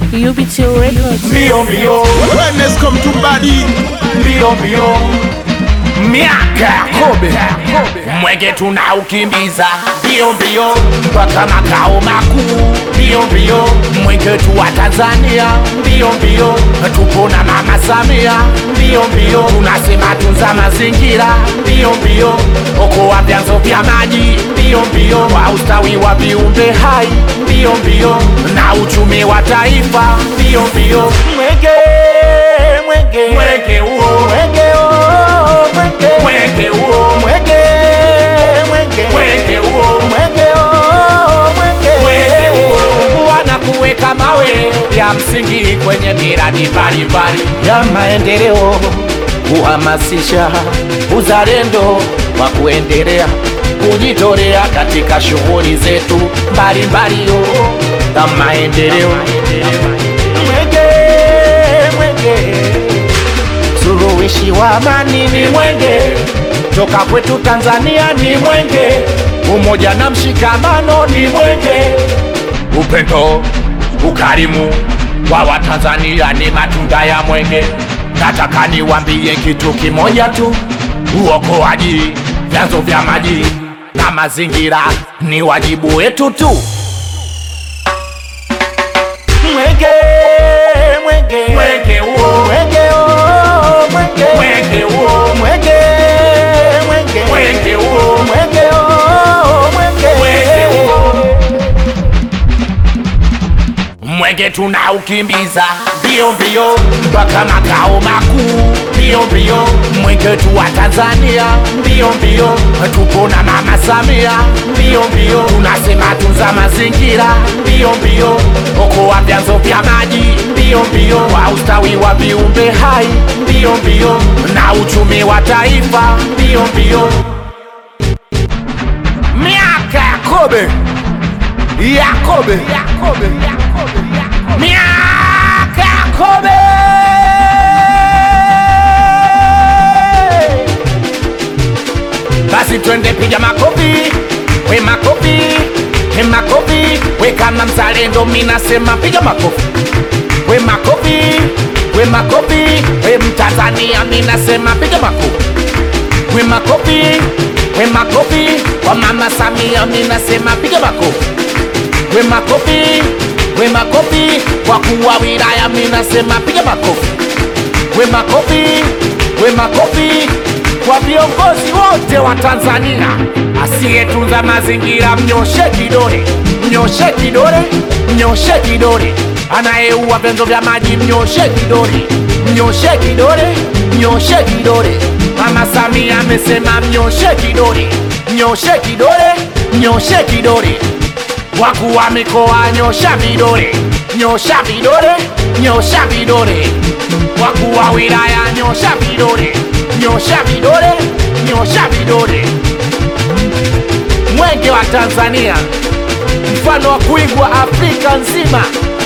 UBT Records. mbio mbio Wellness come to body. mbio mbio miaka ya kobe mwenge tunaukimbiza mbio mbio mpaka makao makuu mbio mbio mwenge tu wa Tanzania mbio mbio tupo na mama Samia mbio mbio tunasema tunza mazingira mbio mbio okoa vyanzo vya maji mbio mbio wa ustawi wa viumbe hai mbio mbio na uchumi wa taifa mbio mbio mwenge mwenge mwenge huo mwenge huo mwenge mwenge huo mwenge mwenge mwenge huo mwenge huo mwenge mwenge huo wana kuweka mawe ya msingi kwenye miradi mbalimbali ya maendeleo kuhamasisha uzalendo wa kuendelea kujitolea katika shughuli zetu mbalimbali za maendeleo mwenge mwenge suluhishi wa amani ni mwenge toka kwetu Tanzania ni mwenge umoja na mshikamano ni mwenge upendo ukarimu wa Watanzania ni matunda ya mwenge. Nataka niwambie kitu kimoja tu, uokoaji vyanzo vya maji na mazingira ni wajibu wetu tu. Mwenge, mwenge, mwenge huo, mwenge huo, mwenge, mwenge huo, mwenge, mwenge, mwenge huo, mwenge huo, mwenge, mwenge huo mwenge tunaukimbiza mbio mbio mpaka makao makuu mbio mbio mwenge tu wa Tanzania mbio mbio tupo na mama Samia mbio mbio tunasema tunza mazingira mbio mbio okoa vyanzo vya maji mbio mbio wa ustawi wa viumbe hai mbio mbio na uchumi wa taifa mbio mbio miaka ya kobe Yakobe, Yakobe, Yakobe, Yakobe. Miaka Yakobe. Basi twende piga makofi, we makofi, we makofi, we kama mzalendo minasema piga makofi, we makofi, we makofi, we mtanzania minasema piga makofi, we makofi, we makofi, kwa mama Samia minasema piga makofi we makofi, we makofi, kwa kuwa wilaya minasema piga makofi, we makofi, we makofi kwa viongozi wote wa Tanzania. Asiyetunza mazingira mnyoshe kidole, mnyoshe kidole, mnyoshe kidole. Anayeua vyanzo vya maji mnyoshe kidole, mnyoshe kidole, mnyoshe kidole. Mama Samia amesema mnyoshe kidole, mnyoshe kidole, mnyoshe kidole wakuu wa mikoa nyosha vidole, nyosha vidole, nyosha vidole. Wakuu wa wilaya nyosha vidole, nyosha vidole, nyosha vidole. Mwenge wa Tanzania, mfano wa kuigwa Afrika nzima.